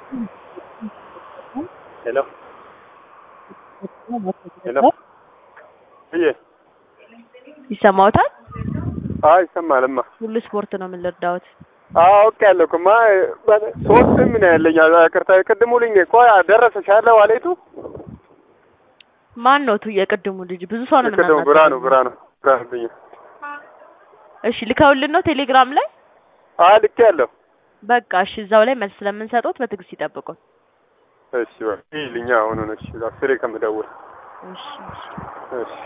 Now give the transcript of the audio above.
ሄሎ ሄሎ እዬ ይሰማዎታል? አዎ ይሰማልማ። ሁሉ ስፖርት ነው የምንረዳዎት። አዎ አውቄያለሁ እኮ ማ ሶስት ምን ያለኝ ቅርታ ቅድሙ ልኝ እኮ ደረሰሽ አለ ዋሌቱ ማን ነው ቱ የቅድሙ ልጅ? ብዙ ሰው ነው ቅድሙ የምናናግረው። ብርሃኑ ብርሃኑ ብርሃኑ ብኝ እሺ ልከውልን ነው ቴሌግራም ላይ? አዎ ልኬያለሁ። በቃ እሺ እዛው ላይ መልስ ስለምንሰጡት በትዕግስት ይጠብቁን። እሺ በቃ ይልኛ አሁን እሺ አስሬ ከምደውል እሺ እሺ። እሺ